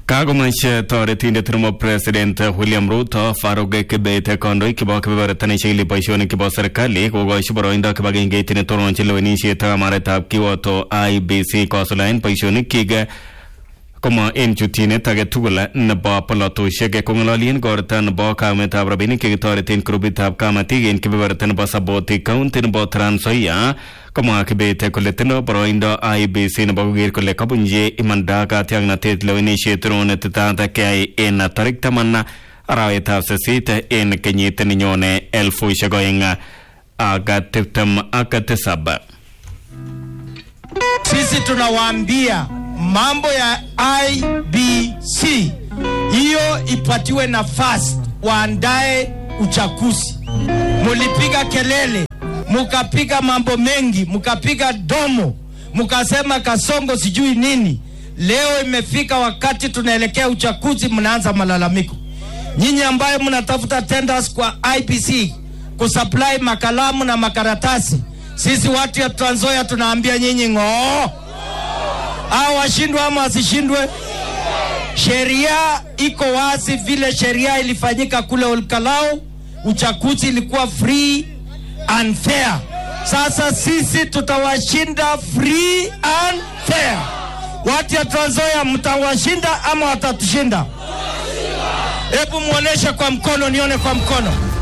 Kagomach toretindet nebo president William Ruto Farouk Kibet kandoik chebo kebebertanisiek ili boisionik chebo serikali kokochi boroindo kibagengeit netononjin lewenisiet ak amaretab kiwoto IEBC kosulaen boisionikyik koma en chutyinet age tugul nebo polotosiek kong'ololien korta nebo kaumetab rabinik chekitoreten grupitab kamatik en kebeberta nebo Saboti county nebo Trans Nzoia komwa Kibet kole tindo boroindo IEBC nebo koker kole kabunji imanda katiaknatet lewenisiet ronetitat keyai en tarik taman arawetab sisit en kenyit nenyone elfusiek oeng ak tiptem ak tisab Sisi tunawaambia mambo ya IBC hiyo ipatiwe nafasi, waandae uchaguzi. Mulipiga kelele, mukapiga mambo mengi, mukapiga domo, mukasema Kasongo sijui nini. Leo imefika wakati tunaelekea uchaguzi, mnaanza malalamiko. Nyinyi ambayo mnatafuta tenders kwa IBC kusupply makalamu na makaratasi, sisi watu ya Trans Nzoia tunaambia nyinyi ng'oo au washindwe ama wasishindwe. Sheria iko wazi, vile sheria ilifanyika kule Olkalau, uchaguzi ilikuwa free and fair. Sasa sisi tutawashinda free and fair. Watu ya Trans Nzoia mtawashinda ama watatushinda? Hebu muoneshe kwa mkono, nione kwa mkono.